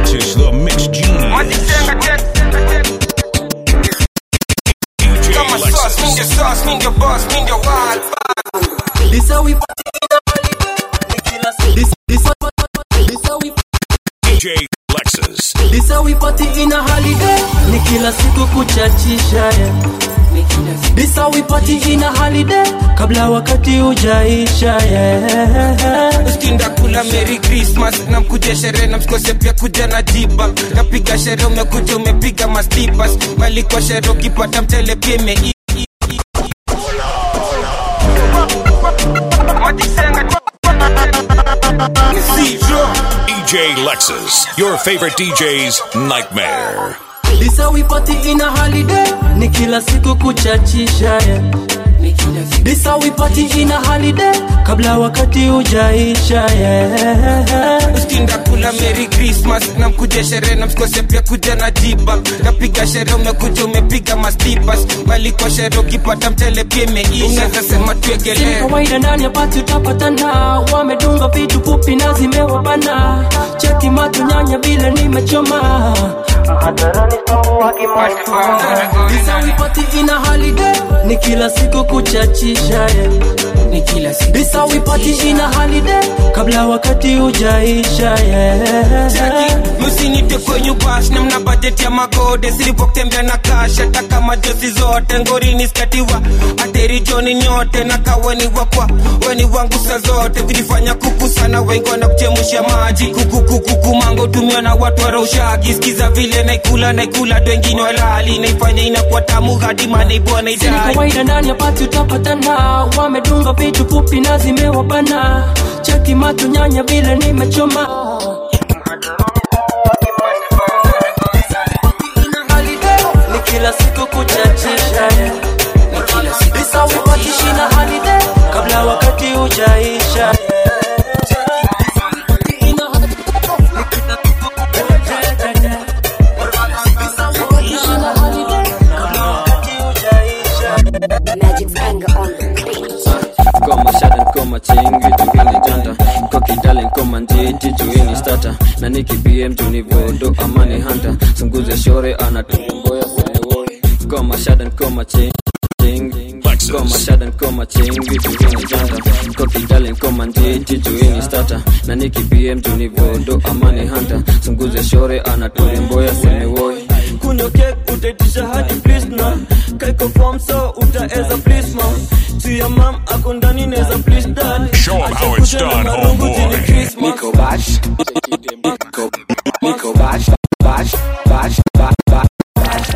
Alexis, the mix genius. DJ Alexis. This how we party in a holiday. This this this how we DJ Alexis. this how we party in a holiday. Ni kila siku kuchachisha yeah. This how we party in a holiday. Kabla wakati ujaisha yeah. skinda kula merry christmas na mkuja sherehe na msikose pia kuja na jiba napiga sherehe umekuja umepiga mastipas bali kwa sherehe ukipata mtele pia ime DJ Lexus, your favorite DJ's nightmare. This how we party in a holiday. Ni kila siku kuchachisha yeah. This how we party in a holiday. Kabla wakati ujaisha yeah. skinda kula merry christmas na mkuja sherehe na msikose pia kuja na jiba napiga sherehe umekuja umepiga mastipas bali kwa sherehe ukipata mtele pia imeisha unaweza sema Si tuegelee kawaida ndani ya pati utapatana, wamedunga vitu fupi na zimewabana, cheki macho nyanya vile nimechoma This how we party in a holiday, ni kila siku kuchachisha yeah. ni kila siku This how we party in a holiday, kabla wakati ujaisha yeah. Jackie, msinite kwenye bash na mna bajeti ya magode silipotembea na cash hata kama jozi zote ngorini skatiwa ateri joni nyote na kaweni wakwa weni wangu sa zote kujifanya kuku sana wengi wanakuchemusha maji kukukukuku mango tumiwa na watu waraushagi skiza vile naikula naikula dwengine walali naifanya inakuwa tamu hadi maneibwa Si naijali kawaida ndani ya pati utapatana, wamedunga vitu fupi na zimewabana, cheki macho nyanya vile nimechoma ni kila siku kuchachisha yeah. This how we party in a holiday, kabla wakati ujaisha Magic's anger on the beat. koma shada koma chingi juhini janta koki darling koma njiti juhini stata na niki bm juni vodo amani hanta sunguze shore anatumboya kwenye koma shada koma chingi koma shada koma chingi juhini janta koki darling koma njiti juhini stata na niki bm juni vodo amani hanta sunguze shore anatumboya kwenye woi kunywa kek utaitisha hadi please na kaiko form so utaeza please ma tia mam ako ndani neza please dad Show 'em how it's Acha kuja na done, marungu homeboy. jini Christmas. Nico Bash, Nico, Nico Bash, Bash, Bash, Bash, Bash.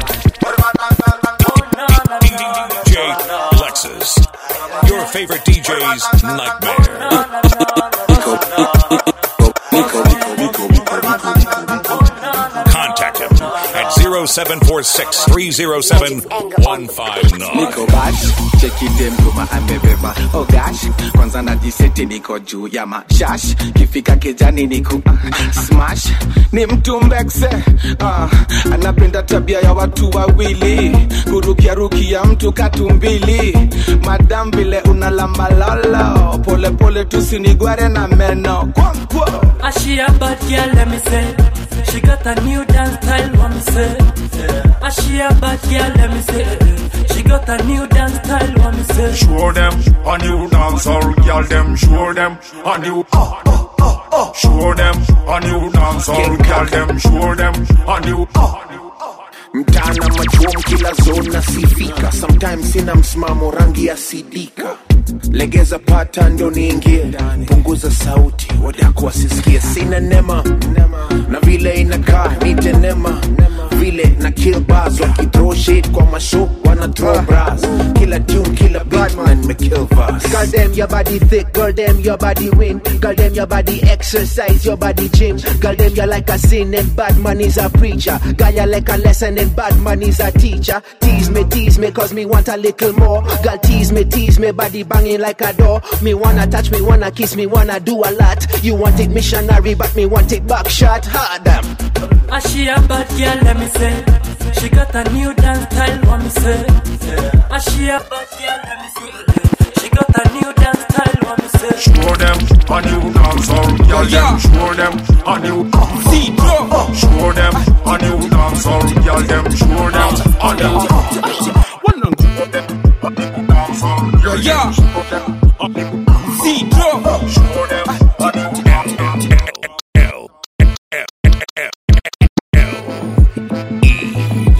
DJ Lexus, your favorite DJ's nightmare. Nico, Nico, Nico, Nico, Nico, Nico, Nico. Contact him at 0746 307 159. Nico Bash, cheki dem kuma amebeba oh gosh, kwanza najiseti niko juu ya mashash, kifika kijani niku uh, smash, ni mtu mbekse uh, anapenda tabia ya watu wawili, kurukia rukia mtu katumbili, madam vile unalamba lolo, pole pole tusinigware na meno kwa, kwa. Ah, she a bad girl, let me say. She got a new dance style, what me say. Ah, she a bad girl, let me say. She got a new dance style, what me say. Show them a new dancehall, girl them show them a new ah ah ah ah. Show them a new dancehall, girl them show them a new ah. mtana machuom kila zona sifika sometimes sina msimamo rangi ya sidika legeza pata ndo niingie punguza sauti wadako wasisikie sina nema na vile inakaa nitenema vile na kill bars wakithrow shit kwa masho wana throw bras kila tune kila beat na nimekill verse Girl, them your body thick, girl, them your body win. Girl, them your body exercise, your body gym. Girl, them you like a sin and bad man is a preacher. Girl, you like a lesson and bad man is a teacher. Tease me, tease me, cause me want a little more. Girl, tease me, tease me, body banging like a door. Me wanna touch, me wanna kiss, me wanna do a lot. You want it missionary, but me want it back shot. Ha, damn. Ah, she a bad girl, let me say. She got a new dance style, what me say. Ah, she a bad girl, let me say. She got a new dance style, what me say. Show them a new dancehall, girl them show them a new ah. See, bro. Show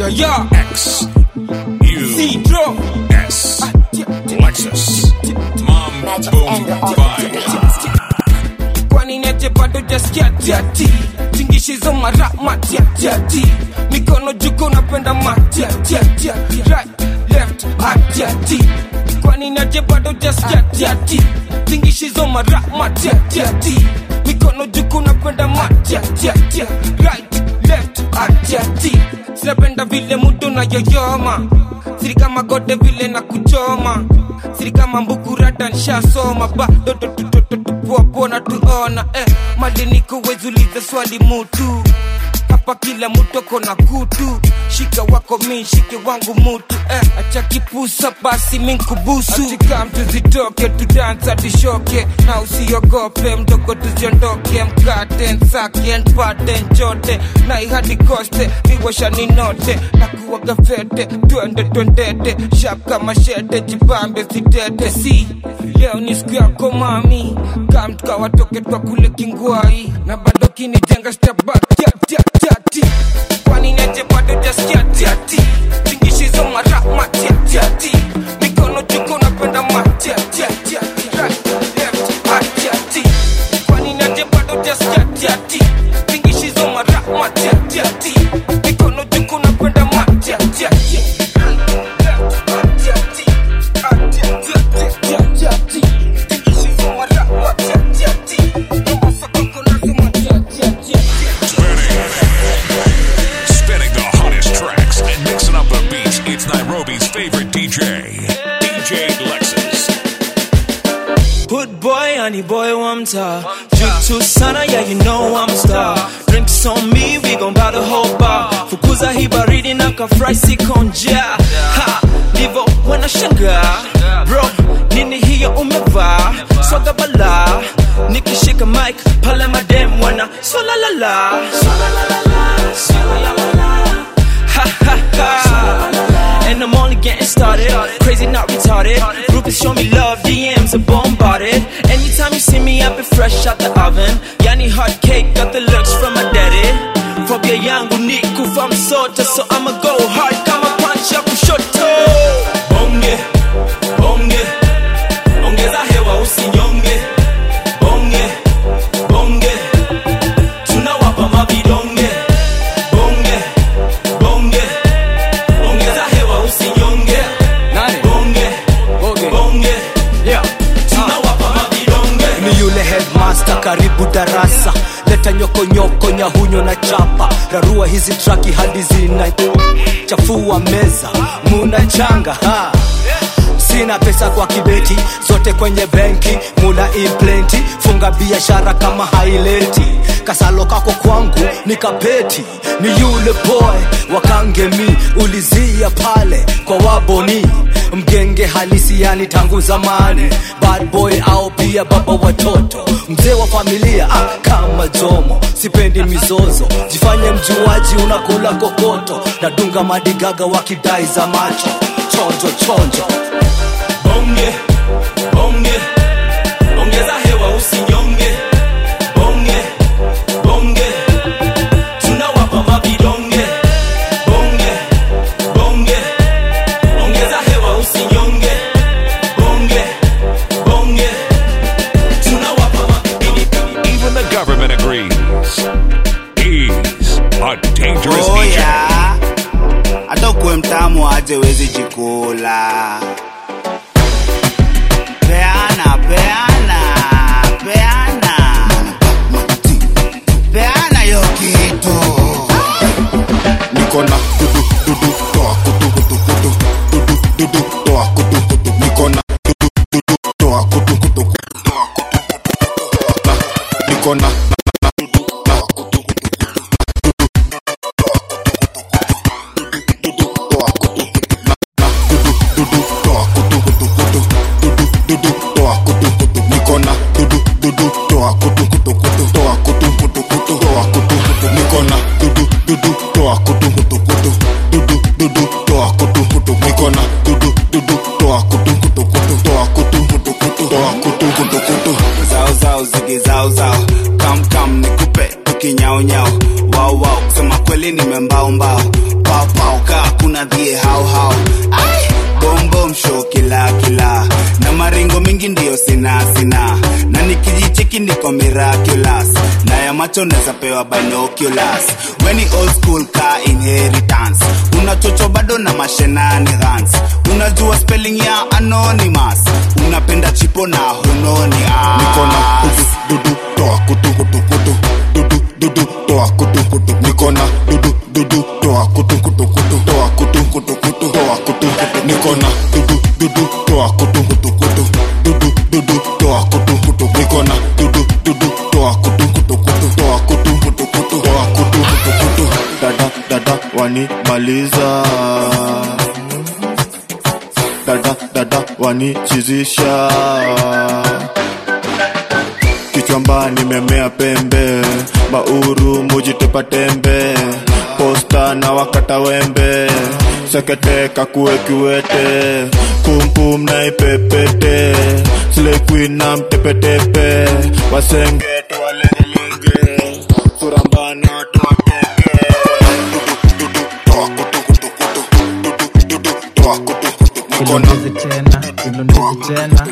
ya X U Citro S Lexus Mom Boom Bye. kwani neje bado jaskia tiati tingishizo mara matiatiati mikono juko napenda matiatiatiati right left atiati kwani neje bado jaskia tiati tingishizo mara matiatiati mikono juko napenda matiatiati right left atiati sinapenda vile mudo na yoyoma siri kama gode vile na kuchoma siri kama mbukurata nshasoma bado tupoapona tuona eh, madeniko wezuliza swali mutu hapa kila mutu kona kutu shika wako mi shike wangu mutu eh, acha kipusa basi minkubusu atika mtu zitoke tudansa tushoke na usiogope mdogo tuziondoke mkate nsake npate nchote na ihadi koste miwasha ninote na kuwaga fete twende twendete shap kama shete jipambe sitete si leo ni siku yako mami kamtuka watoke twa kule kingwai na bado kinijenga stabatiatiatiati kwani neje bado jaskia tiati tingishizo mara matiatiati mikono juko napenda matiatiatiati right left atiati kwani neje bado jaskia tiati tingishizo mara matiatiati mikono juko napenda matiatiati right left atiati atiatiatiatiati tingishizo mara matiatiati Mombasa koko nazo matiatiatiati Spinning the hottest tracks and mixing up the beats. It's Nairobi's favorite DJ, DJ Lexus. Hood boy, honey boy, one mtaa Jutu sana, yeah you know I'm a star Drinks on me, we gon' buy the whole bar Fukuza hii baridi na kafry siko njaa Ha, ndivo wanashangaa Bro, nini hiyo umevaa Swaga bala Nikishika mic, pale madem wana Swala la la Swala la la la Swala la la la Ha ha ha And I'm only getting started Crazy not retarded Groupies show me love, DMs are bombarded Anytime you see me, I've been fresh out the oven Yani hot cake, got the looks from my daddy Phobia yangu ni kufa msota So I'ma go hard kama punch ya kushoto Bonge, bonge Ongeza hewa usinyonge Bonge, bonge Tunawapa mavidonge Bonge, bonge Ongeza hewa usinyonge Bonge, bonge Tunawapa mavidonge ni yule headmaster karibu darasa leta nyokonyoko nyahunyo na chapa rarua hizi traki hadi zina chafua meza muna changa ha. sina pesa kwa kibeti zote kwenye benki muna implenti funga biashara kama haileti kasalo kako kwangu ni kapeti ni yule boy wakangemi ulizia pale kwa waboni mgenge halisi yani tangu zamani bad boy au pia baba watoto mzee wa familia ah, kama jomo sipendi mizozo jifanye mjuaji unakula kokoto nadunga madigaga wakidai za macho chonjo chonjo bonge bonge ongeza hewa usinyonge bonge bonge tunawapa mavidonge bonge bonge ongeza hewa usinyonge bonge bonge tunawapa mavidonge Even the government agrees. He's a dangerous Oh, DJ. yeah. hata ukuwe mtamu aje wezi jikula peana peana peana peana yo kitu niko na dudu dudu toa kutu kutu kutu dudu dudu toa kutu kutu niko na dudu dudu toa kutu kutu kutu toa kutu kutu kutu toa na niko na na na dudu toa kutu kutu kutu dudu toa kutu kutu na na dudu dudu toa kutu kutu kutu dudu dudu toa kutu kutu niko na dudu dudu toa kutu kutu kutu toa kutu kutu kutu toa kutu kutu niko na dudu dudu toa kutu kutu kutu dudu dudu toa kutu kutu niko na dudu dudu toa kutu kutu kutu toa kutu kutu kutu toa kutu kutu kutu zao zao zige zao zao kam kam nikupe tukinyao nyao wow wow kusema kweli nimembaumbao paupau kaa kuna dhie hauhau bombom show kila kila na maringo mingi ndiyo sina sina na nikijicheki niko miraculous na ya macho neza pewa binoculars weni old school ka inheritance unachocho bado na mashenani gans unajua spelling ya anonymous unapenda chipo na hunoni ah. niko na dudu dudu toa kutu kutu kutu dudu dudu toa kutu kutu niko na dudu dudu toa kutu kutu kutu toa kutu kutu kutu toa kutu kutu niko na dudu dudu toa kutu kutu kutu dudu dudu toa kutu kutu niko na dudu dudu toa kutu kutu kutu toa kutu kutu kutu toa kutu kutu kutu dada dada wanimaliza dada dada wanichizisha kichwamba nimemea pembe bauru mujitepa tembe posta na wakata wembe sekete kakue kiwete pumpum na ipepete slequin na mtepetepe wasenge tuwalengelenge surambana tuwateke toa kutu kutu kutu dudu toa kutu kutu nikona ilondezi tena ilondezi tena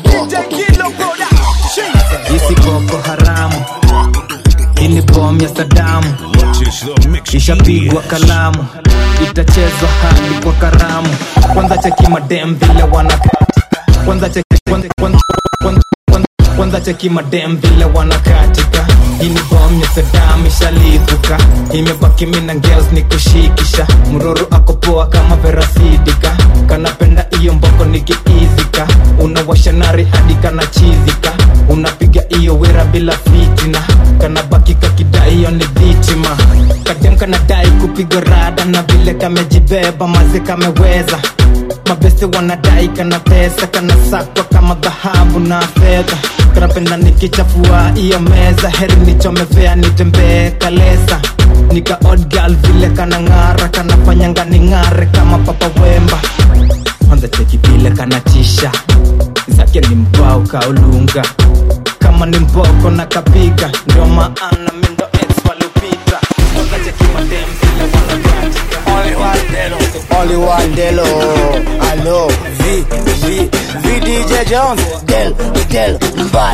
isi boko haramu ili bom ya sadamu ishapigwa kalamu itachezwa hadi kwa karamu kwanza cheki madem vile wana kwanza cheki kwanza, kwanza, kwanza, kwanza, kwanza cheki madem vile wanakatika hii ni bom ya sadam ishalipuka imebaki mina ngels ni kushikisha mroro akopoa kama verasidika kanapenda iyo mboko nikiizika unawasha nari hadi kanachizika unapiga iyo wera bila fitina kanabaki kakidai hiyo ni dhitima kadem kanadai kupiga rada na vile kamejibeba mazi kameweza mabeste wanadai kana pesa kana sakwa kama dhahabu na fedha kanapenda nikichafua iyo meza heri nichomevea nitembee kalesa nika odd girl vile kana ng'ara kanafanyanga ning'are kama papa wemba kwanza cheki vile kanatisha zake ni mbao kaulunga kama ni mboko na kapiga ndio maana mindo ex walupita kwanza cheki madem vile wanakatika Only one Delo, allo, V, V, V DJ Jones, Del, Del, Mbaya.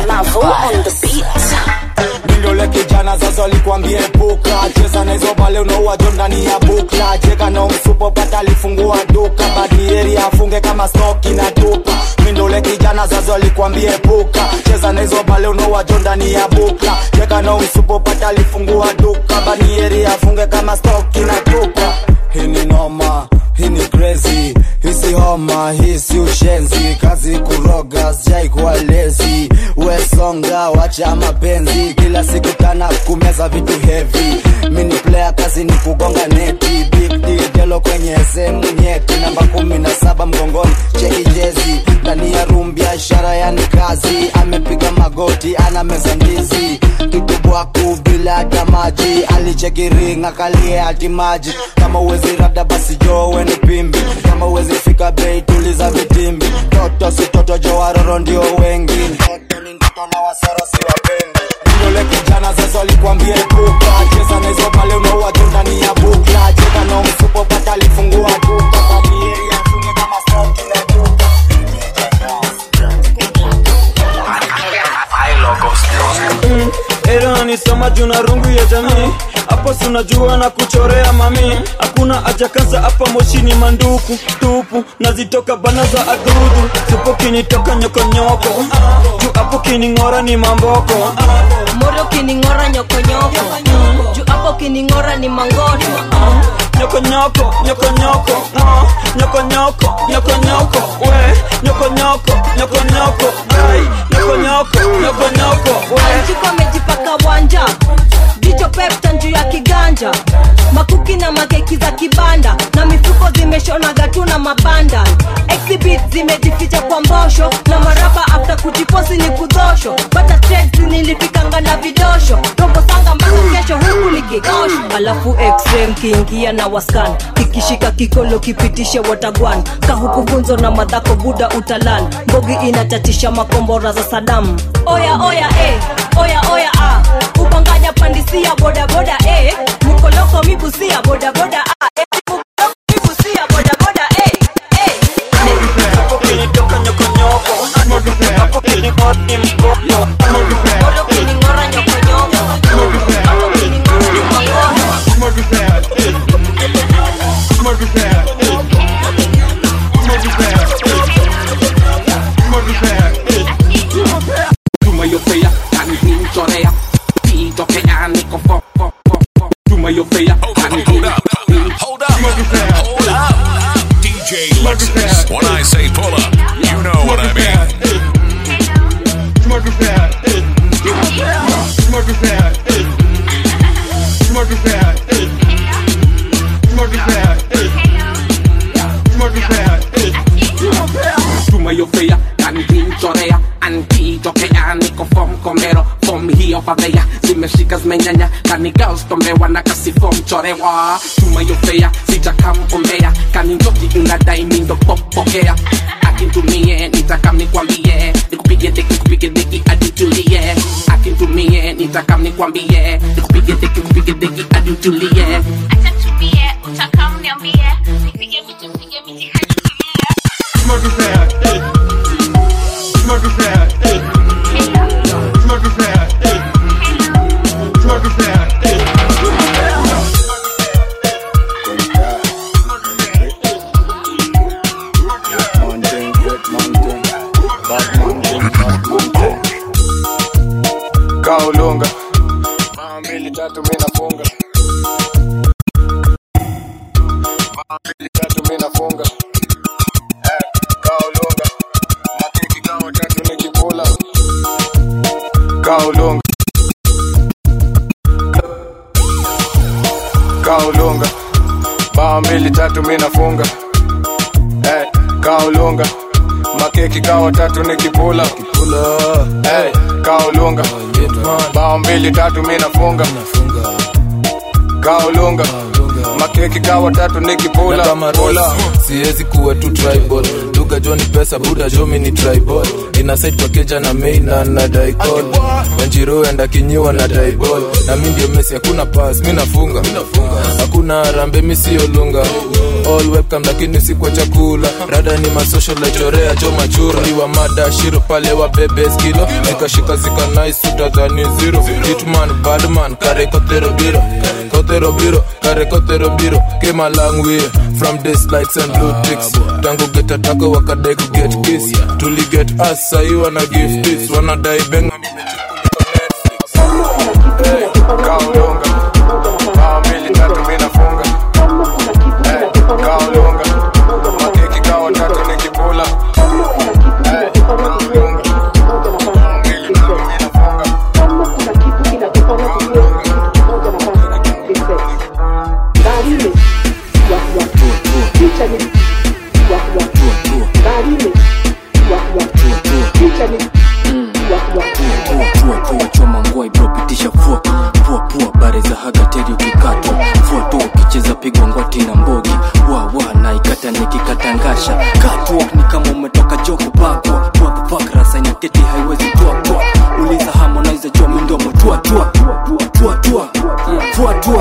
mindole kijana sasa likwambie puka cheza na hizo bale unaua jo ndani ya bukla cheka na umsupo pata alifungua duka badieri afunge kama stoki na tupa mindole kijana sasa likwambie puka cheza na hizo bale unaua jo ndani ya bukla cheka na umsupo pata alifungua duka badieri afunge kama stoki na tupa hii ni noma hii ni crazy hisi homa hisi ushenzi kazi kuroga sijai kuwa lezi wesonga wacha mapenzi kila siku tana kumeza vitu heavy mini player kazi ni kugonga neti big deal gelo kwenye sehemu nyeti namba kumi na saba mgongoni cheki jezi ndani ya room biashara yani kazi amepiga magoti ana meza ndizi kitubwaku bila hata maji alicheki ring akalie hati maji kama uwezi rada basi jowe ni pimbi kama uwezi fika bei tuliza vitimbi toto si toto jo waroro ndio wengi Ndoto ni ndoto na wasoro si wapendi Ndole kijana sasa alikwambia epuka cheza na hizo pale unaua tu ndani ya bukla cheka na msupo pata alifungua duka kadieri afunge kama stoki na duka Mm, era nisoma juu na rungu ya jamii hapo si unajua na kuchorea mami hakuna haja kaza hapa moshi ni manduku tupu nazitoka bana za adudu tupo kinitoka nyokonyoko juu hapo kining'ora ni mamboko moro kining'ora nyokonyoko juu hapo kining'ora ni mangoto nyokonyoko nyokonyoko ah, nyokonyoko nyokonyoko we nyokonyoko nyokonyoko ai nyokonyoko nyokonyoko we anjiko amejipaka wanja jicho pepta juu ya kiganja makuki na makeki za kibanda na mifuko zimeshonaga tu na mabanda exhibit zimejificha kwa mbosho na maraba afta kujiposi ni kudhosho bata trades nilifikanga na vidosho robo sanga mpaka kesho huku nikikosho alafu x-ray mkiingia na waskan kikishika kikolo kipitishe watagwan kahuku gunzo na madhako buda utalan mbogi inatatisha makombora za sadamu oya oya eh. oya oya ah. ubanganya pandisia bodaboda eh. mukoloko mibusia bodaboda ah. eh. mukoloko mibusia bodaboda eh. eh. Tuma yo fea, kan din chorea. Tito que anico fo fo fo fo. Tuma yo fea, kan din. Hold up. Hold up. DJ Lexus. When I say pull up, you know what I mean. Tuma yo fea, kan din chorea. Antito que anico fom comero. Fom hiyo pavea. Zimeshika zimenyanya. Kani girls tombewa na kasi fom chorewa. Tuma yo fea, sijakampombea. Kani njoki unadai mindo popokea. Akintumie, nitakam nikwambie. Nikupige deki, kupige deki, hadi tulie. Akintumie, nitakam nikwambie. Nikupige deki, kupige deki, hadi tulie. kaulunga Mara mbili tatu mi nafunga Mara mbili tatu mi nafunga Eh, kaulunga makiki kawa tatu nikikula kaulunga kaulunga Mara mbili tatu mi nafunga Eh, kaulunga makeki kawa tatu nikipula hey, kaulunga bao mbili tatu mi nafunga kaulunga makeki kawa tatu nikipula na kama pula. Royce, siwezi kuwa tu tribal duga jo ni pesa buda jo mi ni tribal inasaid pakeja na main na na daikol wanjiro enda kinyiwa na daibol na mi ndio mesi hakuna pas mi nafunga hakuna harambe mi sio lunga all webcam lakini si kwa chakula rada ni masocial chorea jo machura iwa mada shiro pale wa bebe skilo nikashika zika nice utadhani zero hitman badman kare kotero biro kotero biro kare kotero biro came a long way from this likes and blue ticks tangu get atako wakadai ku get kiss tuli get us sahi wana give this wanadai benga Hey, kaulunga bao mbili tatu mi nafunga hey, kaulunga makeki kawa tatu nikipula hey, kaulunga bao mbili tatu mi nafunga choma ngwai bro pitisha fua pua pua bare za hagateri ukikatwa fua tu ukicheza pigwa ngwati na mbogi wa wa na ikata nikikatangasha catwalk ni kama umetoka joko bakwa tua kupak rasa inaketi haiwezi tua tua uliza harmonize jua mindomo tua tua tua tua tua tua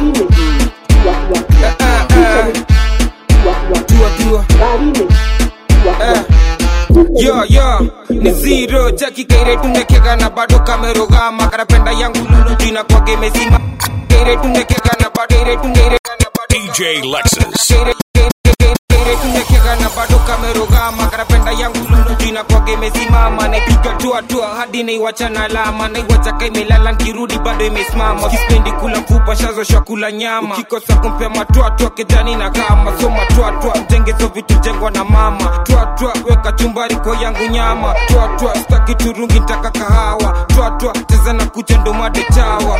yo yo ni zero jaki kaire tumekeka na bado kamerogama karapenda yangu lulu jina kwake mezima kaire tumekeka na bado kaire tumekeka na bado DJ Lexus. kaire kaire tumekeka na bado kamerogama karapenda yangu lulu jina kwake mesimama naipiga tua tua hadi naiwacha na alama naiwacha kaimelala nkirudi bado imesimama kispendi kula mfupa shazo shakula nyama ukikosa kumpea matwatwa kijani na kama so matwatwa jengezo vitu jengwa na mama twatwa weka chumbari kwa yangu nyama twatwa staki turungi ntaka kahawa twatwa cheza na kucha ndo made chawa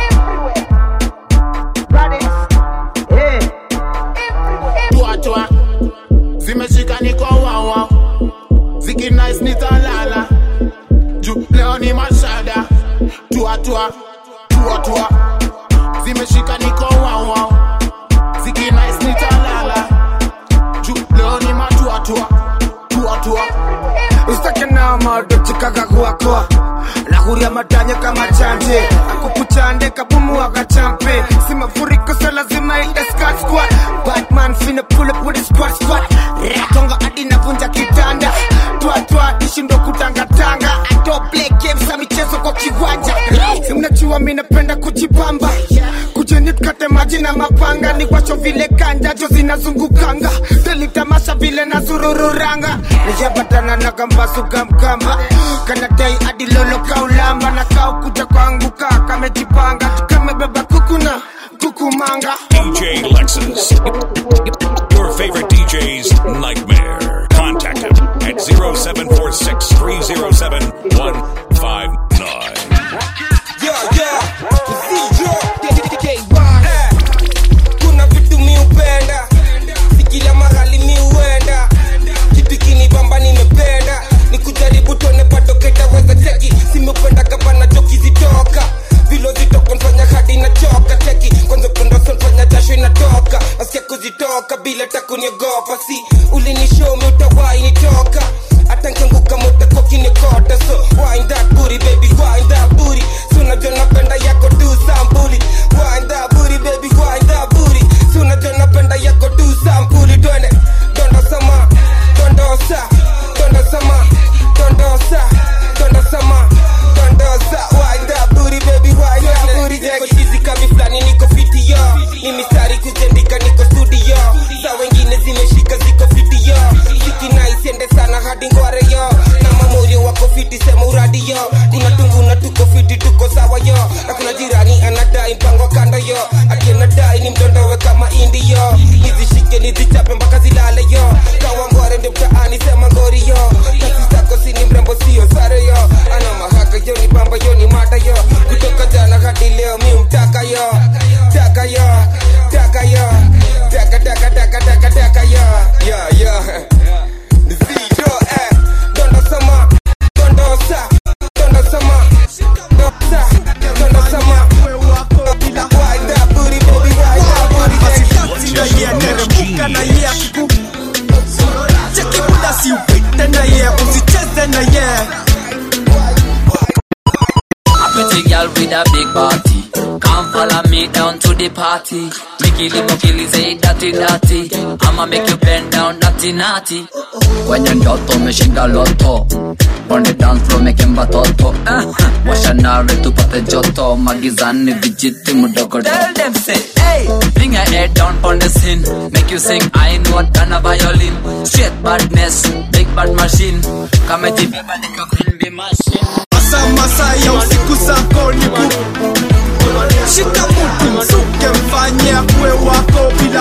tuatwa zimeshika niko wawa zikinais nitalala juu leo ni mashada tuatwa tuatwa zimeshika niko wawa zikinais nitalala juu leo ni matuatwa tuatwa usitake nama dochikaga gwakwa nahuria matanya kama chante akukuchande kabumu wakachampe si mafuriko so lazima ite squad squad batman finna pull up with a squad squad ratonga hadi navunja kitanda twa twa ishindo kutangatanga I don't play games za michezo kwa kiwanja Si mnajua mi napenda kujipamba kujeni tukate maji na mapanga ni washo vile kanjajo zinazungukanga telitamasha vile na zurururanga nijapatana na kambasuka mkamba kanadai hadi lolo kaulamba na kau kuja kuanguka kamejipanga kamebeba kukuna kukumanga DJ Lexus. Your favorite DJ's nightmare. Contact him at 0746 307 159. kuna vitu mi upenda sikila mahali mi uenda kitu kinibamba nimependa ni kujaribu tuone bado ketaweza teki simependa kapana joki zitoka vilo zitoka nfanya hadi nachoka teki kwanza kundoso nfanya jasho inatoka nasikia kuzitoka bila takuniogopa si ulinishomi utawai nitoka hata nkianguka mutakokinikota so wind that booty baby wind that booty so unajua napenda yako tu sambuli wind that booty baby wind that booty so unajua napenda yako tu sambuli twende dondosama dondosa dondosama dondosa dondosama dondosa wind that booty baby wind that booty niko chizi kami flani niko fiti yo ni mistari kujendika niko studio sa wengine zimeshika ziko fiti yo sikina isiende sana hadi ngware yo na mamorio wako fiti sema uradi yo tunatungu na tuko fiti tuko sawa yo na kuna jirani anadai mpango kando yo akianadai ni mdondowe kama indi yo nizishike nizichape mpaka zilale yo kawa ngware ndio mtaani sema ngori yo kasi zako sini mrembo sio sare yo ana mahaka yo ni bamba yo ni mata yo kutoka jana hadi leo mi mtaka yo taka yo taka yo taka taka taka taka taka yo yo yo Nizito, eh. Dondosama, dondosa, dondosama, dondosa, dondosama. Wind that booty, baby, wind that booty, baby. teremka na ye akiku cheki muda si upite na ye usicheze na ye Pretty girl with a big body. Come follow me down to the party. Mikili mukili say dirty dirty. I'ma make you bend down naughty naughty. Kwenye ndoto umeshinda loto. On the dance floor making batoto. Uh, washa nare tupate joto. Magizani vijiti mudogo. Tell them say, hey, bring your head down on the scene. Make you sing, I know than a violin. Straight badness, big bad machine. Kama jibeba nika queen bee machine. masa masa ya usiku zako ni ku shika mutu msuke mfanye akwe wako bila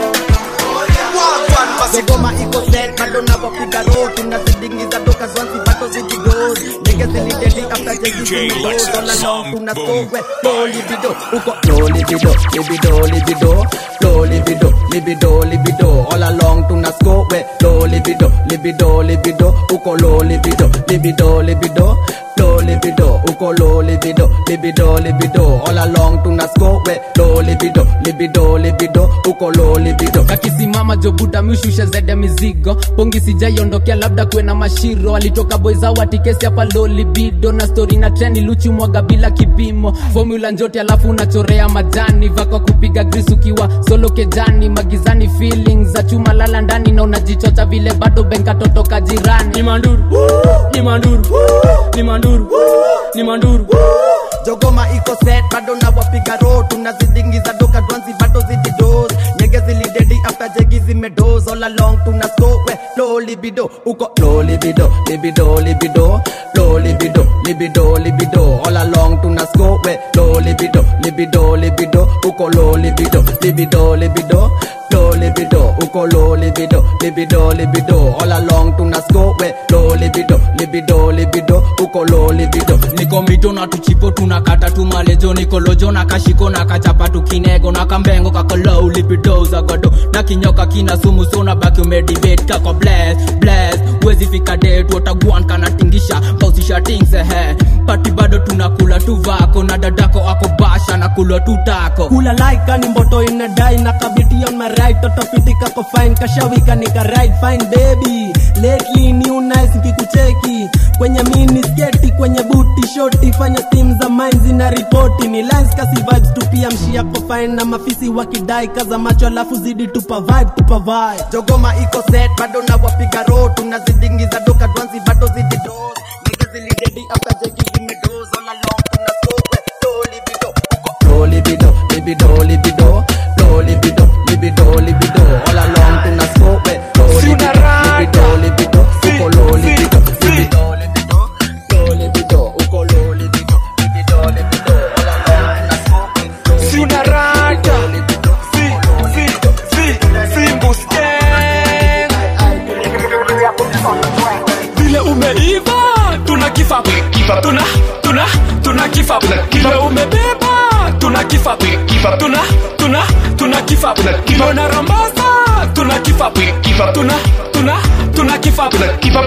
wagwan basi Dodoma iko set bado nawapiga road tunazidingiza doka zwanzi bado zikigoz niggas zilidedi after jezi zimegoz all along tunaskowe low libido uko low libido, libido, libido, low libido, libido, libido, all along tuna score we low libido, libido, libido, uko low libido, libido, libido, low libido, uko low libido, libido, libido, all along tuna score we low libido, libido, libido, uko low libido. kakisimama jobuta mishusha zaidi ya mizigo pongi sijaiondokea labda kuwe na mashiro alitoka boizawatikesi hapa lolibido na stori na treni luchi mwaga bila kipimo formula njote alafu unachorea majani vako kupiga gris ukiwa solo kejani magizani feelings za chuma lala ndani na unajichocha vile bado benkatotoka jirani ni manduru ni manduru ni manduru ni manduru Jogoma iko set bado nawapiga road tunazidingiza doka dwanzi bado zikidoz nyege zilidedi after jegi zimedoz all along tunaskowe low libido uko low libido, libido, libido, low libido, libido, libido, all along tuna score we low libido, libido, libido, uko low libido, libido, libido, low libido, uko low libido, libido, libido, all along tuna score we low libido, libido, libido, uko low libido. niko mito na tuchipo tunakata tumalejo nikolojo na kashiko na kachapa tukinego na kambengo kakolou lipidoza godo na kinyoka kina sumu so na baki umedibet kako bless bless wezi fika det watagwan kanatingisha kausisha tingsehe pati bado tunakula tu vako na dadako ako basha na kulwa tu tako kula laika ni mboto inadai na kabiti on my right toto fitika ko fine kashawika nika right fine baby lately new nice nkikucheki kwenye mini sketi kwenye buti shoti fanya stim za mine zina ripoti ni lines kasi vibes tu pia mshia ko fine na mafisi wakidai kaza macho alafu zidi tupa vibe tupa vibe jogoma iko set bado na wapiga ro tunazidingiza doka dwanzi bado zidi dos nige zilidedi after jeki zimedoz all along tuna sokwe do libido Low libido, libido, libido, low libido, libido, libido. All along tuna scope it. Low libido, libido, libido, uko low libido, libido, libido, low libido, uko low libido, libido, libido. All along tuna scope it. Low Si una rata, si, si, si, simbuske. Vile umeiva, tuna kifa, kifa, tuna, tuna, tuna kifa. Vile umebeba, tuna kifa, kifa, tuna, tuna, tuna kifa. Vile unarambaza, tuna kifa, kifa, tuna, tuna, tuna kifa. Kifa,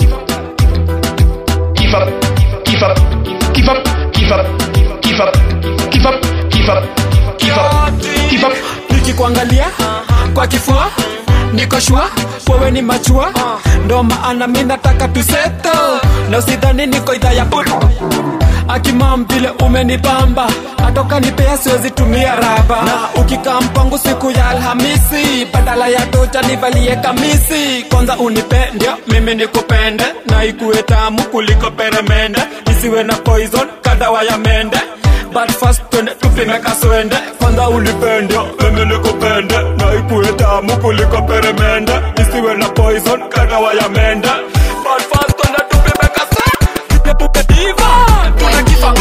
Keep up, keep up, keep up, keep up, keep up, keep up, keep up, keep up, keep up. nikikuangalia kwa kifua niko shua wewe ni machua ndo maana mi nataka tuseto na usidhani niko idhaa ya butu akimam vile umenipamba atoka nipea siwezi tumia raba na ukikaa mpango siku ya alhamisi badala ya tocha nivalie kamisi kwanza unipe ndio mimi nikupende na ikuwe tamu kuliko peremende isiwe na poison kadawa ya mende but first twende tupime kaswende kwanza ulipende mimi nikupende na ikuwe tamu kuliko peremende isiwe na poison kadawa ya mende but first twende tupime kaswende tupe diva tuna kifa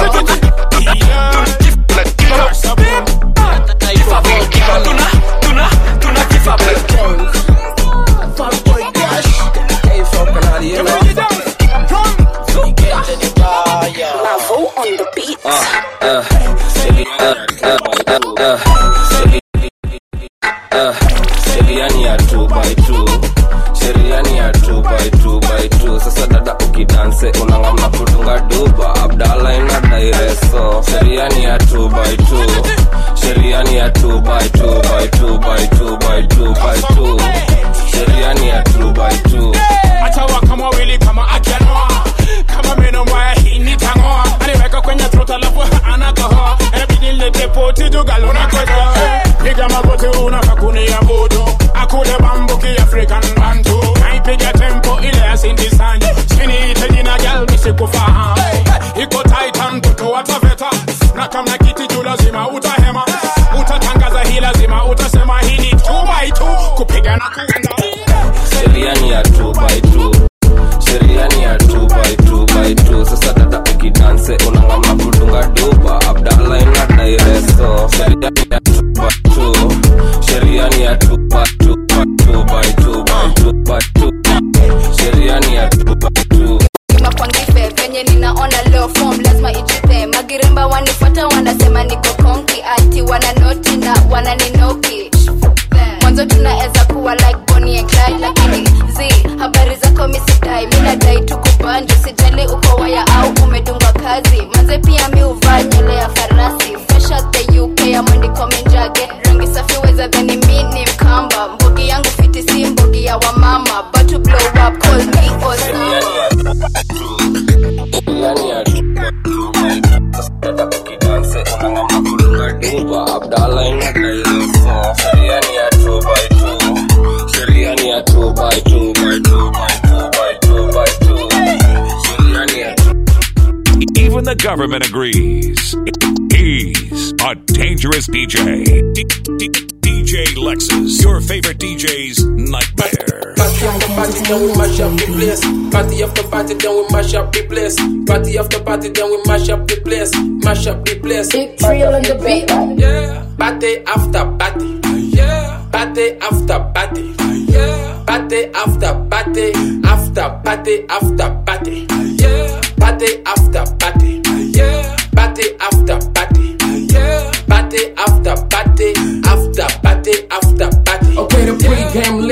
tuna tuna tuna kifa sheriani ya 2 by 2 sheriani ya 2 by 2 by 2 sasa dada ukidanse unangamna kudunga duba abdala ina daireso sheriani ya 2 by 2 sheriani ya 2 by 2 by 2 by 2 by 2 by 2 sheriani ya 2 by 2 achawa kama wili kama akianoa kama meno mbaya hii nitangoa aliweka kwenye trota alafu anakohoa inabidi nilete poti jugalo na koja piga magoti unakakunia budo akule bambuki african bantu naipiga tempo ile ya sindi sanyo siniite jina gal misikufahamu iko titan mtoto wa taveta na kamna kiti juu lazima utahema utatangaza hii lazima utasema hii ni 2 by 2 kupiga na kuenda sheriani ya 2 by 2 sheriani ya 2 by 2 by 2 sasa dada ukidanse unangamna kudunga duba abdala ina daireso sheriani ya 2 by 2 sheriani ya 2 by 2 by 2 by 2 by 2 by 2 sheriani ya 2 by 2 makwangife venye ninaona leo form lazima ijipe magiremba wanifuata wanasema niko konki ati wananoti na wananinoki mwanzo tunaweza kuwa like Bonnie and Clyde lakini z habari zako misidai minadai tukubanjo sijali uko waya au umedungwa kazi manze pia mi uvaa nywele ya farasi fresh out the uk ya mwandiko menjage rangi safi weza dhani mi ni mkamba mbogi yangu fiti si mbogi ya wamama but to blow up call me Osama sheriani ya 2 by 2 by 2 sasa dada ukidanse unangamna kudunga duba abdala ina daireso sheriani ya 2 by 2 sheriani ya 2 by 2 by 2 by 2 by 2 by 2 sheriani ya 2 Even the government agrees. He's a dangerous DJ. D- D- DJ Lexus, your favorite DJ's nightmare. Party after party, then we mash up the place. Party after party, then we mash up the place. Party after party, then we mash up the place. Mash up the place. Big Trill on the beat. Yeah. Party after party. Yeah. Party after party. Yeah. Party after party. After party after party. Yeah. Party after party. Yeah. Party after party. Yeah. Party after party. After party after party. Okay, the pregame lit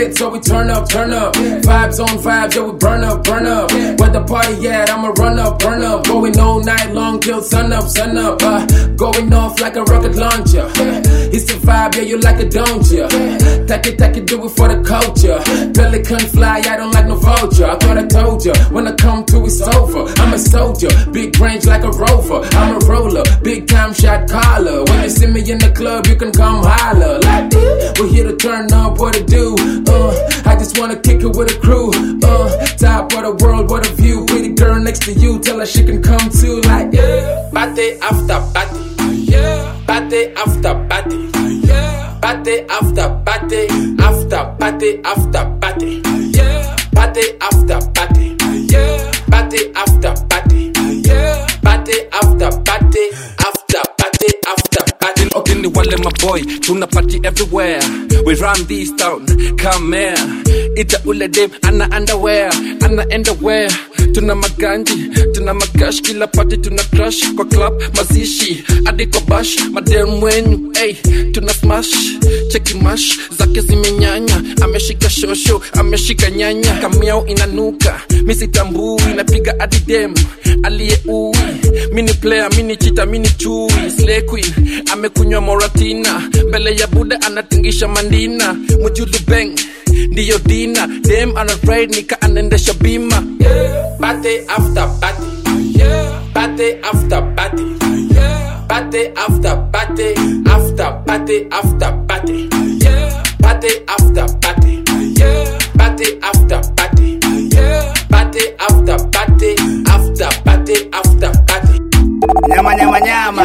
lit, so we turn up, turn up. Vibes on vibes, yeah, we burn up, burn up. Where the party at, I'ma run up, burn up. Going all night long till sun up, sun up. Uh, going off like a rocket launcher. It's the vibe, yeah, you like it, don't ya? Take it, take it, do it for the culture. Pelican fly, I don't like no vulture. I thought I told ya, when I come to, it's over. I'm a soldier, big range like a rover. I'm a roller, big time shot caller. When you see me in the club, you can come holler. Like, we're here to turn up, what to do. Uh, I just wanna kick it with a crew. Uh, top of the world, what a view. Pretty girl next to you, tell her she can come too. Like, yeah. Party after party. Yeah. Party after party. Yeah. Party after party. After party after party. Yeah. Party after party. Yeah. Party after party. Yeah. Party after party. After party after party. Okay, ni wale maboy tuna party everywhere we run this town come here ita ule dem ana underwear ana underwear tuna maganji tuna magash kila party tuna crush kwa club mazishi hadi kwa bash madem wenyu hey, tuna smash cheki mash zake zimenyanya ameshika shosho ameshika nyanya kamiao inanuka misitambui napiga hadi dem aliye ui mini player mini chita mini chui slay queen amekunywa moratina mbele ya buda anatingisha mandina mujulu beng ndiyo dina dem anafraid nika anaendesha bima Party after party. Yeah. Party after party. Yeah. Party after party. After party after party. Yeah. Party after party. Yeah. Party after party. Yeah. Party after party. After party after party. nyama nyama nyama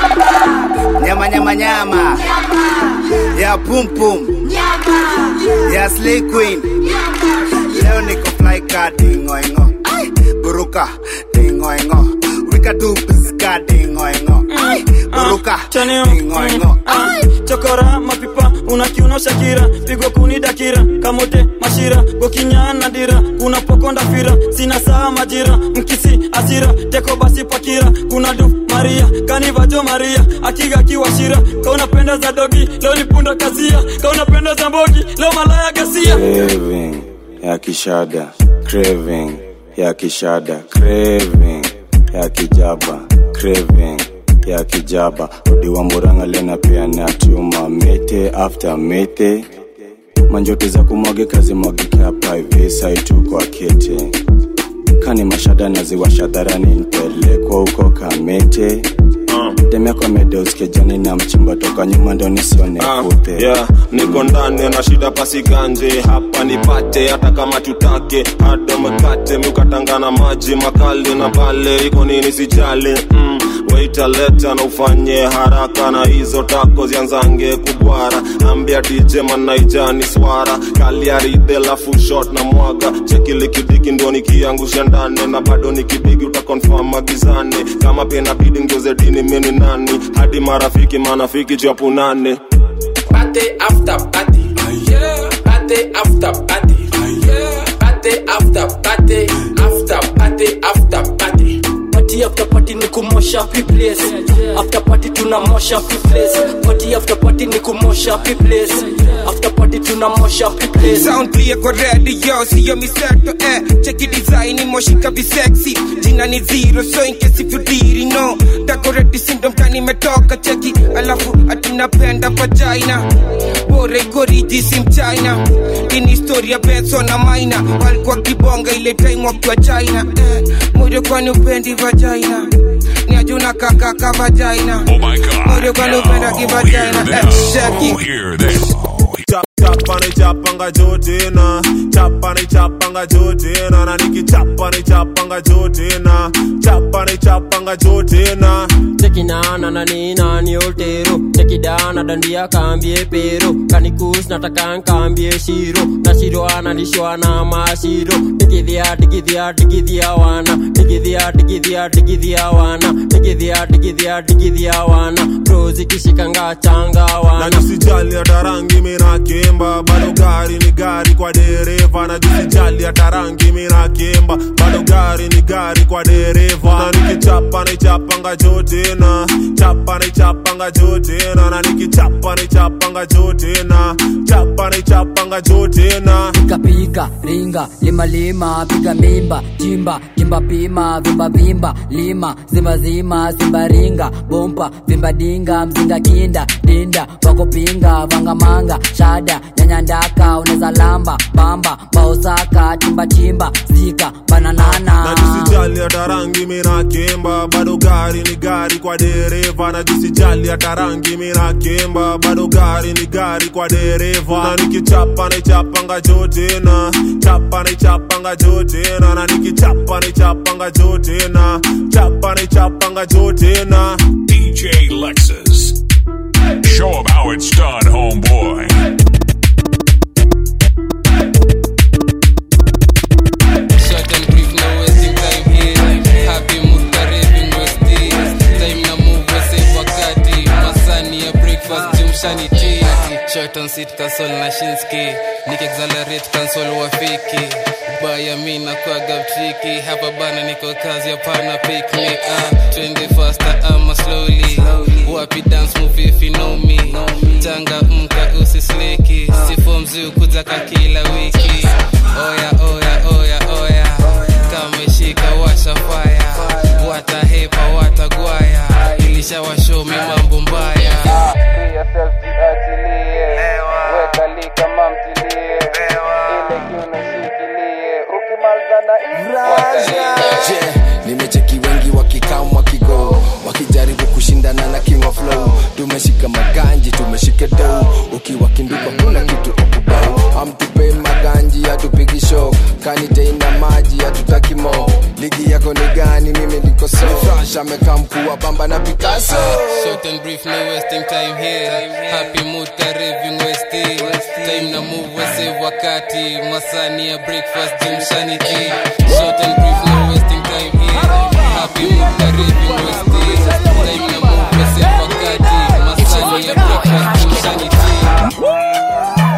nyama nyama nyama ya pum pum ya slay queen leo niko fly ka dingoingo buruka dingoingo wika tu piska dingoingo buruka dingoingo chokora mapipa unakiuno shakira pigo kuni dakira kamote mashira gokinyana dira kuna pokonda fira sina saa majira mkisi asira teko basi pakira kuna du maria kanivajo maria akiga kiwashira kaunapenda za dogi leo ni punda kazia kaunapenda za mbogi leo malaya gasia craving ya kishada craving ya kishada craving ya kijaba craving ya kijaba odiwa muranga lena pia na tuma mete after mete manjoto za kumwagika zimwagike hapa hivi saitu kwa kete kani mashada naziwasha dharani nipelekwa huko kamete demekwa medeoskejani na mchimba toka nyuma ndo nisione kupe yeah, niko ndani na shida pasiganje hapa nipate hata kama tutake hada mkate miukatangana maji makali na pale iko nini sijali mm, waita leta na ufanye haraka na hizo tako zianzange kubwara ambia dj manaijani swara kaliaride lafu shot na mwaga chekilikidiki ndo nikiangusha ndani na bado nikibigi utakonfam magizani kama pia inabidi ngeuze dini mini nani hadi marafiki manafiki chapunane Party after party. Yeah. Party after party. Yeah. Party after party. After party after party. party after party ni kumosha pi place after party tunamosha pi place party after party ni kumosha pi place after party tunamosha pi place sound clear kwa radio siyo miseto eh cheki design moshika visexy jina ni zero so in case if you didn't know decorate syndrome kani metoka cheki alafu atinapenda vagina bora ikoriji si mchina ini historia benso na maina walikuwa kibonga ile time wakiwa china eh, moyo kwani upendi vagina ni ajuna kakaka vagina moyo kwani upenda kivagina eh, cheki chapa ni chapanga jotina chapa ni chapanga jotina na nikichapa ni chapanga jotina chapa ni chapanga jotina chekinana na nina ni oltero chekidana dandia kambie pero kanikus nataka nkambie shiro na shiro analishwa na mashiro digidhia digidhia digidhia wana digidhia digidhia digidhia wana digidhia digidhia digidhia wana prozikishikanga changa na wana nisijali hata rangi mina kimba bado gari ni gari kwa dereva na jisijali hata rangi mina kimba bado gari ni gari kwa dereva na nikichapa nichapanga juu tena chapa nichapanga juu tena na nikichapa nichapanga juu tena chapa nichapanga juu tena pika pika ringa lima lima piga mimba chimba kimba pima vimba vimba lima zima zima simba ringa bompa vimba dinga mzinga kinda dinda wakopinga vanga manga shada nyanya ndaka uneza lamba bamba baosaka chimba chimba zika bananana na jisijali hata rangi mina kemba bado gari ni gari kwa dereva na jisijali hata rangi mina kemba bado gari ni gari kwa dereva na nikichapa nichapanga juu tena chapa nichapanga juu tena na nikichapa nichapanga juu tena chapa nichapanga juu tena DJ Lexus. Show 'em how it's done, homeboy. Short and brief, no wasting time here. Happy mood, karibu Westie. Time na move, save wakati. Masani ya breakfast, jumshani tea. Short on seat, console na Shinski. Nick accelerate, console wafiki. Baya mi na kwaga mtriki. Hapa bana niko kazi, hapana pick me up. Twende faster ama slowly. Wapi dance move if you know me. Tanga mka usisleki. Sifo mzuu kuzaka kila wiki. Oya, oya, oya, oya. Kameshika washa fire. Watahepa, watagwaya. Ilishawashomi mambo mbaya. Je, nimecheki wengi wakikam wakigo wakijaribu kushindana na king of flow tumeshika maganji tumeshika dou ukiwa kinduka kuna kitu ukubau amtupe maganji hatupigi show kaniteina maji hatutaki mo ligi yako ni gani mimi niko so fresh amekaa mkuu wa pamba na picasso Short and brief, no wasting time here. Happy mood, karibu Westie. Time na move, we save wakati. Masani ya breakfast, jumshani tea. Short and brief, no wasting time here. Happy mood, karibu Westie. Time na move, we save wakati. Masani ya breakfast, jumshani tea.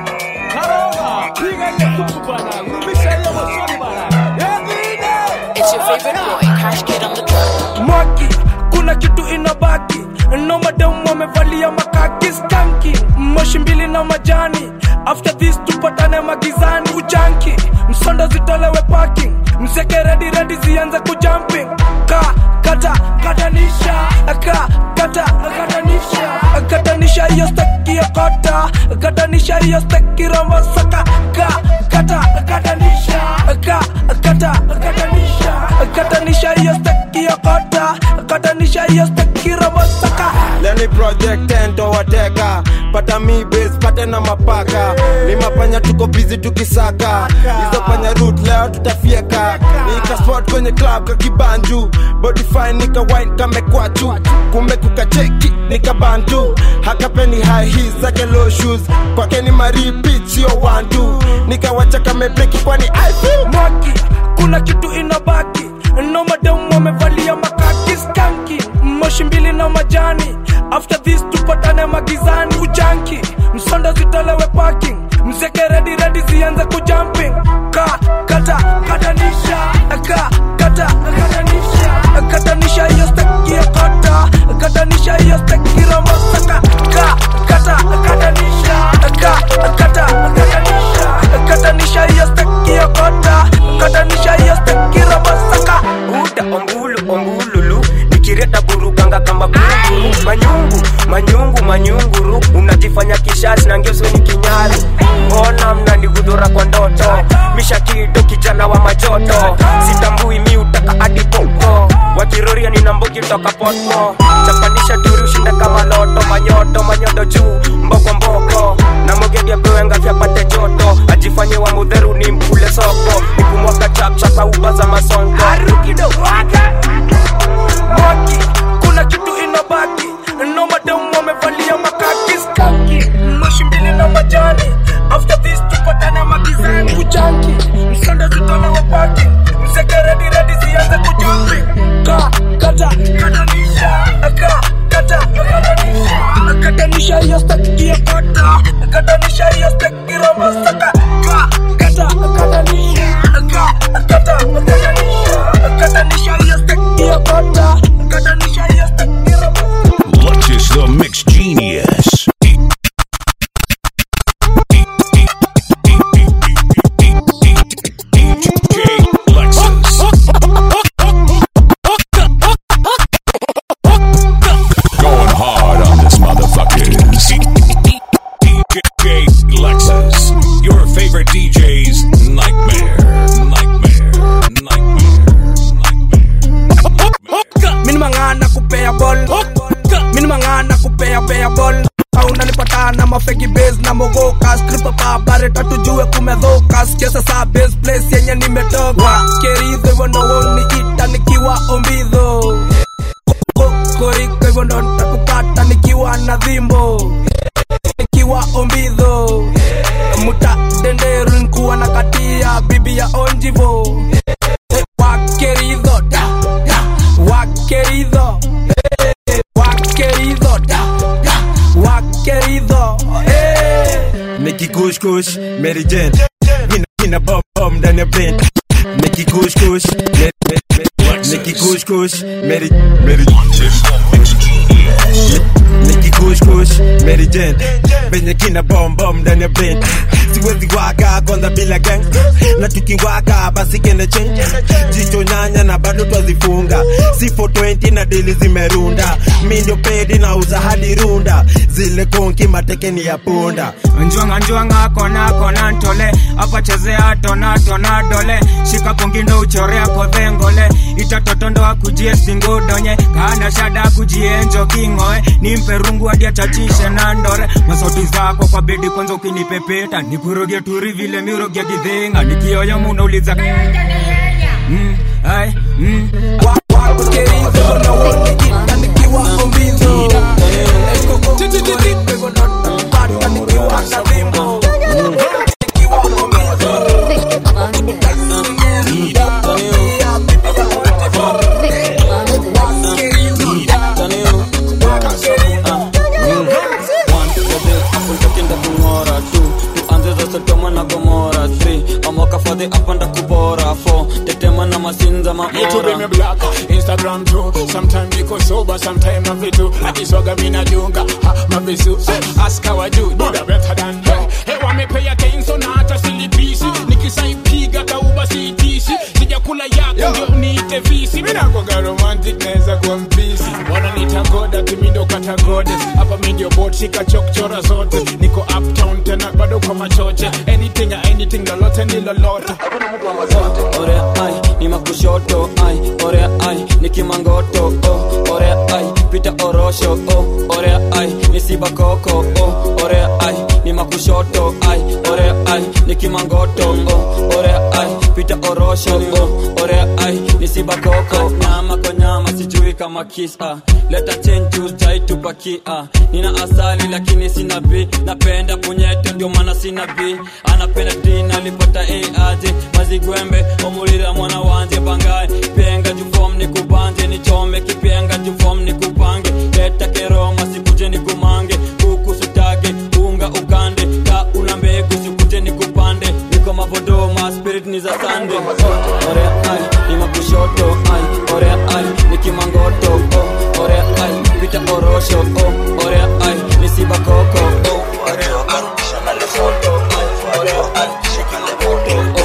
It's your favorite boy, Cash Kid on the track. mwaki kuna kitu inabaki no madamu wamevalia makaki skanki moshi mbili na majani after this tupatane magizani ujanki msondo zitolewe parking mzeke redi redi zianze kujumping ka kata katanisha ka kata katanisha katanisha hiyo steki ya kota katanisha hiyo steki rombo saka ka kata katanisha ka kata katanisha katanisha hiyo steki ya kota katanisha hiyo steki rombo saka leni project tento wateka pata mi base pate na mapaka ni mapanya tuko bizi tukisaka hizo panya root leo tutafieka nika spot kwenye club kakibanju body fine nika wine kamekwachu kumbe kukacheki nika bantu hakapeni high heels zake low shoes kwake ni maripit sio one two nikawacha kamebleki kwani I feel mwaki kuna kitu inabaki no madamu wamevalia makaki skanki moshi mbili na majani after this tupatane magizani ujanki msondo zitolewe parking mzeke redi redi zianze kujumping ka kata katanisha ka kata katanisha katanisha hiyo steki ya kota katanisha hiyo steki romosaka ka kata katanisha ka kata katanisha katanisha hiyo steki ya kota katanisha hiyo steki romosaka uda ombulu ombululu nikireta burukanga kamba buruguru manyungu manyungu manyunguru unajifanya kishasi na ngeuso ni kinyaru mbona mnanigudhura kwa ndoto mishakido kijana wa majoto sitambui mi utaka hadi popo wakiroria nina mbogi toka poto chapanisha turi ushinde kama loto manyoto manyodo juu mboko mboko na mogedi apewenga vyapate joto ajifanye wa mudheru ni mkule soko nikumwaka chapchapa uba za masonko mwaki kuna kitu inabaki no madamu wamevalia makaki skanki moshi mbili na majani after this tupatane magizani ujanki msonda zitolewe paki mzeke redi redi zianze kujumbi ka kata katanisha ka kata katanisha katanisha hiyo steki ya kota katanisha hiyo steki romosaka ka kata katanisha ka kata katanisha katanisha hiyo steki ya kota mogoka na mafeki base na mogoka skripa babare tatujue kumedhoka sikia sasa base place yenye nimetoka keridho hivyo ndo woniita nikiwa ombidho koriko hivyo ndo nitakupata nikiwa na dhimbo nikiwa ombidho muta denderu nkuwa na katia bibi ya onjivo wakeridho da, da, wakeridho eh, wakeridho da, da, wakeridho eh. Nikki Kush Kush, Mary Jane. In in a bum bum down your brain. Nikki Kush Kush, Mary, Mary, Nikki Kush Kush, Mary Mary. Nikki Kush Kush, Mary Jane. Venye kina bum bum down your brain. Siwezi waka kwanza bila gang na tukiwaka basi kende change jicho nyanya na bado twazifunga si 420 na dili zimerunda mi ndio pedi na uza hadi runda zile konki matekeni ya punda njwanga njwanga kona kona ntole apachezea tona tona dole shika pongindo uchorea kodhengole itatotondoa kujie singudonye kana shada kujie njokingoe nimpe rungu hadi achachishe na ndore masauti zako kwa bedi kwanza ukinipepeta nikuroge turi vile miroge gidhenga nikioya munauliza mm, ai, mm, kungora tu tuanze za sodoma na gomora 3 amoka fadhi apanda kubora 4 tetema na masinza Me too be me maora black, Instagram too. Sometimes niko sober, sometimes I'm vitu. Akiswaga mina dunga, ha, mavisu. Ask how I do, do that better than her. Hey, wa me pay attention na hata silipisi. Nikisaipiga kauba siitisi. Sijakula yako ndio niite visi. Mina kwaga romantic naweza kuwa mpisi. Wananiita goda, timi ndo kata goddess. Hapa mi ndio bot, shika chokchora zote. Niko uptown tena bado kwa machoche. Anything, anything, lolote ni lolote. ore ai ni makushoto ai ore ai ni kimangoto oh ore ai pita orosho oh ore ai ni sibakoko oh ore ai ni makushoto ai ore ai ni kimangoto oh ore ai pita orosho oh ore ai ni sibakoko nyama kwa nyama sijui kama kisa leta chenju jai tupakia nina asali lakini sina bi napenda punyeto ndio maana sina bi anapenda dina alipata aje mazigwembe omulira mwana wanje bangaye penga jufom ni kubanje nichome kipenga jufom ni kupange leta keroma sikuje ni kumange kuku sutage unga ukande ka una mbegu sikuje ni kupande niko mavodoma spirit ni za sande ore ai ni makushoto ai ore ai ni kimangoto oh ore ai pita orosho oh ore ai ni sibakoko oh ore ai shana le foto ai ore ai shikile moto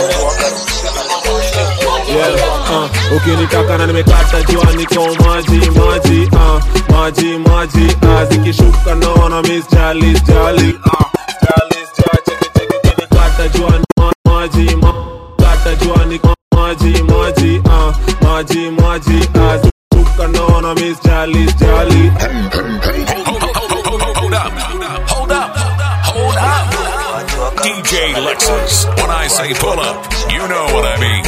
yeah, uh, ukinitaka na nimekata jua niko maji maji uh, maji maji uh, zikishuka naona miss jali jali uh, jali cheki cheki ukinikata jua ni ma- maji ma, kata jua niko maji maji uh, maji maji uh, zikishuka naona miss jali jali Hold up, hold up, hold up. DJ Lexus. When I say pull up, you know what I mean.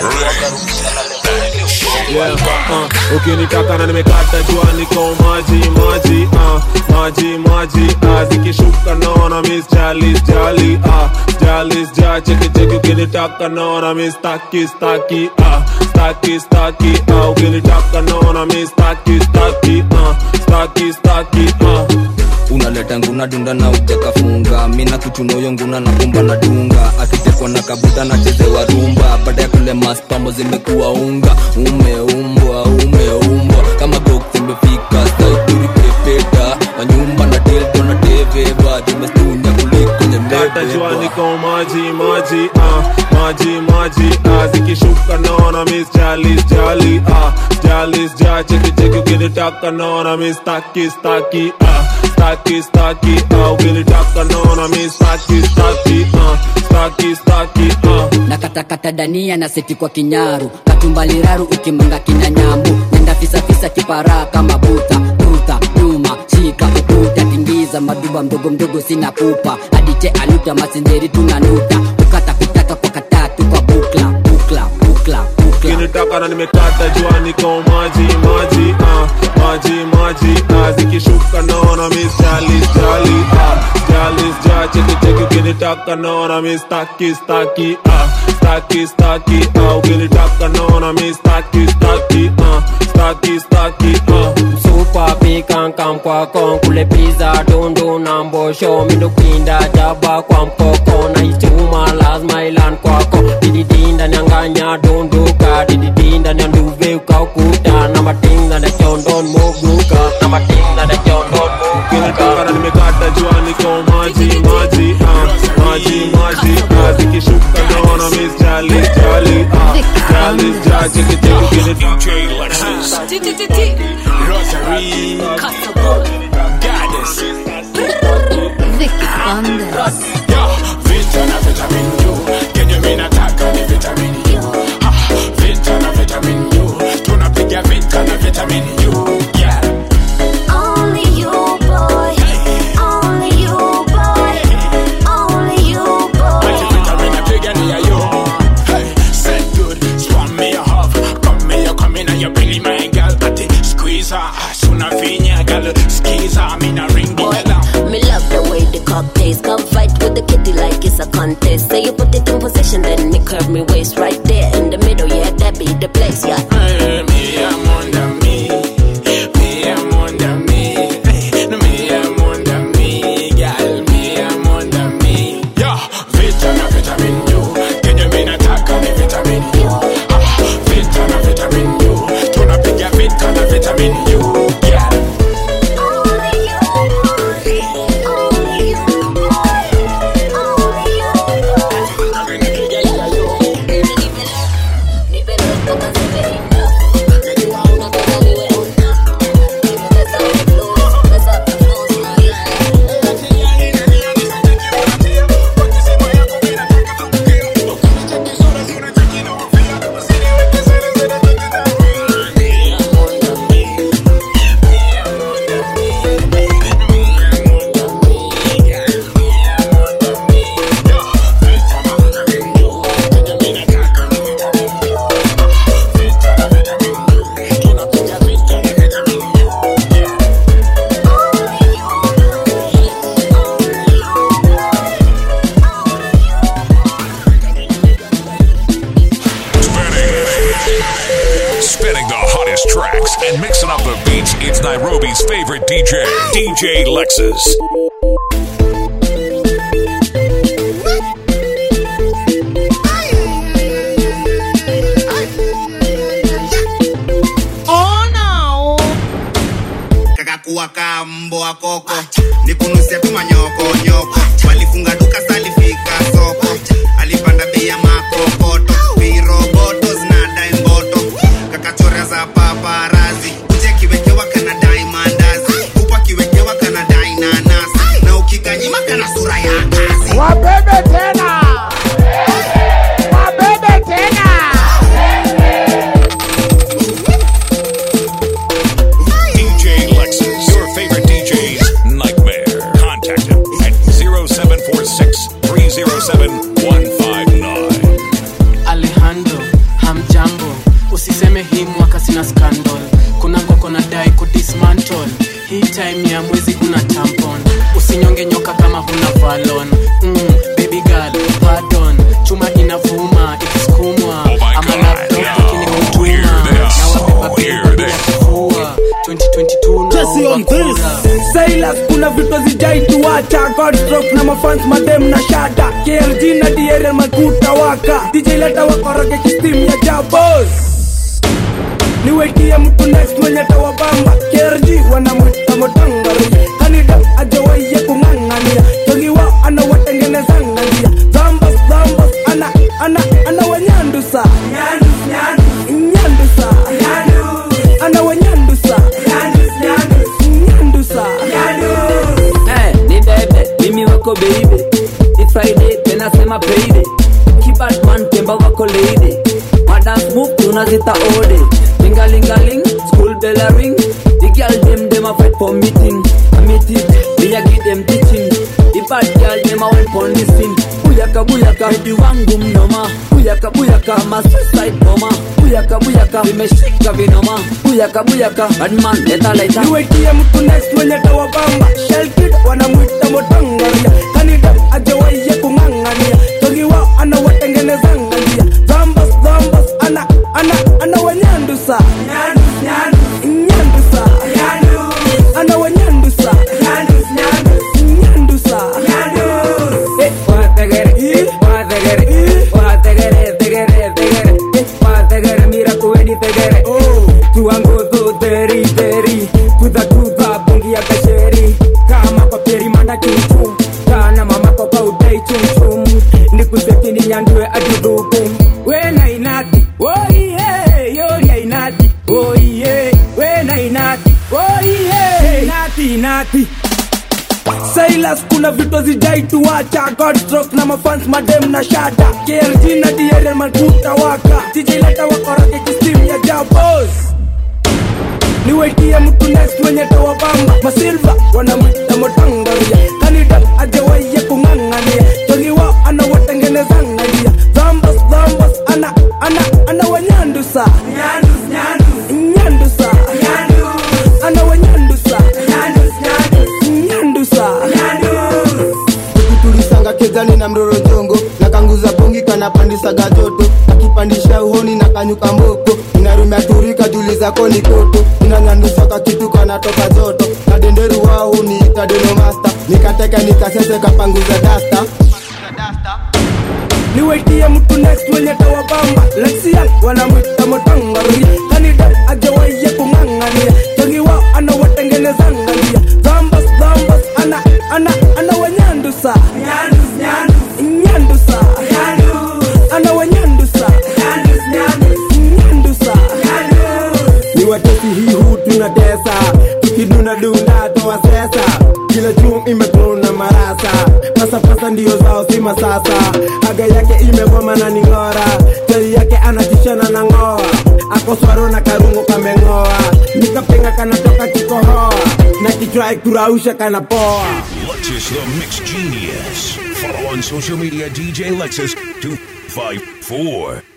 yeah, uh, ukinitaka na nimekata jua niko maji maji uh, maji maji uh, zikishuka naona miss jalis jali uh, jalis ja cheki cheki ukinitaka naona miss staki staki uh, staki staki uh, ukinitaka naona miss staki staki uh, staki staki uh. unaleta nguna dunda na ujakafunga mina kuchunoyo nguna na kumba na dunga akitekwa na kabuta na chezewa rumba baada ya kule maspambo zimekuwa unga umeumbwa umeumbwa kama gok zimefika saituri pepeta manyumba na telto na teveva zimestunya kuliko Kata jua nyembebeba niko maji maji uh, maji maji uh, zikishuka naona miss jalis jali uh, jalis ja cheki cheki ukinitaka naona miss staki staki uh, staki staki uh, ukinitaka naona miss staki staki uh, staki staki uh. na katakata dania na seti kwa kinyaru katumbaliraru ukimanga kina nyambu nenda fisafisa kipara kama buta tuta duma shika ukuta tingiza za maduba mdogo mdogo sina pupa adiche aluta masinzeri tunanuta kukata kutaka kwa katatu kwa bukla bukla bukla bukla kinitaka na nimekata jua niko maji maji ah, maji maji ah, zikishuka naona miss jalis jali ah, jalis ja cheki cheki ukinitaka naona miss staki staki ah, staki staki ah, ukinitaka naona miss staki staki ah, staki staki ah. Super pikankam kwako kule pizza dundu na mbosho mindukinda jaba kwa mpoko na ichuma lazima ilan kwako dididinda nyanganya dunduka dididinda nyanduve ukaukuta na matinga na chondon muguka na matinga na chondon kinitaka na nimekata jua niko maji maji ah, maji maji ah, zikishuka naona miss jalis jali ah, jalis ja cheki cheki ukinitaka DJ Lexus. Rosary, Goddess, Vicky Fanders. Yo, vita na vitamin U, kenye mimi nataka ni vitamin U. Ah, vita na vitamin U, tunapiga vita na vitamin U. Yeah. Only you, boy. Only you, boy. Only you, boy. Vitamin napigania yo. Hey, said good, spawn me a hub, come me a come in and you belly my girl, ati squeeze her, ass una vinya girl, squeeze her, me na ring the bell. Me love the way the cock tastes. Come fight with the kitty like it's a contest. Say you put it in position, then me curve me waist right there in the middle. Yeah, that be the place. Yeah. Hey, me I'm under me, me I'm under me, hey, no me I'm under me, girl, me I'm under me. Yo, vita na vitamin U, kenye mimi nataka ni vitamin U. Ah, vita na vitamin U, tunapiga vita na vitamin U. Yeah. Spinning the hottest tracks and mixing up the beats, it's Nairobi's favorite DJ, DJ Lexus. kakakuwa kamboa koko nikunusia tu manyoko nyoko walifunga duka salifika soko alipanda bei ya makokoto viroboto zinadai mboto kakachorea za paparazi uje kiwekewa kanadai mandazi kupa kiwekewa kanadai nanasi na ukikanyima kana sura ya kazi Wabebe tena. Wabebe tena. DJ Lexus, your favorite DJ's nightmare. Contact him at 0746 307 159. alejandro hamjambo usiseme hii mwaka sina scandal kuna ngoko na dai kudismantle hii time ya mwezi huna tampon usinyonge nyoka kama huna valon mm, baby girl pardon chuma inavuma ikisukumwa ama laptop ikinikutuma na wabeba beba ya kifua 2022 Jesse on naomba this. kura Silas kuna vitu zijaituacha Godstrok na mafans madem na shada KLG na DRL makuta waka DJ leta wakoroge kistim ya jabos niwetie mtu next mwenye tawabamba KRG wanamwita motangari kanida ajawaye kung'ang'ania jogi wao anawatengenezanga njia zambas zambas ana ana ana wanyandusa nyandusa ana wanyandusa nyandusa Eh, ni bebe mimi wako baby It's Friday tena sema payday Kibatman temba wako lady Madance move tunazita ode Lingalingaling, school bell a ring The girl dem dem a fight for meeting A meeting, me a give them bad girl nema one pon the scene buyaka buyaka hedi wangu mnoma buyaka buyaka ma suicide bomber buyaka buyaka vimeshika vinoma buyaka buyaka badman leta leta niwetie mtu next mwenye tawabamba shelkid wanamwita motangaria kanida ajawaiye kung'ang'ania togiwa anawatengenezanga njia zambas zambas ana ana ana wanyandusa nyandusa ana wanyandusa nyandusa Eh, wategere, eh, wategere, eh, wategere, tegere, tegere, eh, wategere, mira kuweni tegere. Tuanguzu, teri, teri, kuza, kuza, bungi ya kasheri. Kama kwa peri manda chumchum, kana mama kwa kwa udai chumchum. Nikuseti ni nyandue aduduku. Wena inati, oh yeah, yori inati, oh yeah, wena inati, oh yeah, inati, inati. silas kuna vitu zijaituacha godstrok na mafans madem na shada krg na dierel makuta waka tijileta wakoroge kistim ya jabos niwetie mtu next mwenye tawabamba masilva wanamwita motangaria kanida ajawaiye kung'ang'ania togiwa anawatengenezanga njia zambas zambas ana ana ana wanyandusa nyandusa ana wanyandusa nyandusa tulisanga kezani na mroro jongo na kanguza bongi kanapandisaga joto akipandisha uhoni na kanyuka mboko inarumia turika juli zako ni koto inanyandusaka kitu kanatoka joto na denderu wao niita denomasta nikateka nikasese kapanguza dasta niwetie mtu next mwenye tawabamba lexian wanamwita motangaria kanida ajawaiye kung'ang'ania togiwa anawatengenezanga njia zambas zambas ana ana ana wanyandusa nyandusa ana wanyandusa nyandusa ni watesi hii hu tunatesa tukiduna dunda toa sesa kila chum imekrona marasa pasapasa ndiyo zao si masasa aga yake imegoma na ning'ora chali yake anatishana na ng'oa akoswaro na karungo kameng'oa nikapenga kanatoka kikohoa na kichwa kurausha kanapoa Lexus the Mix Genius. Follow on social media DJ Lexus 254.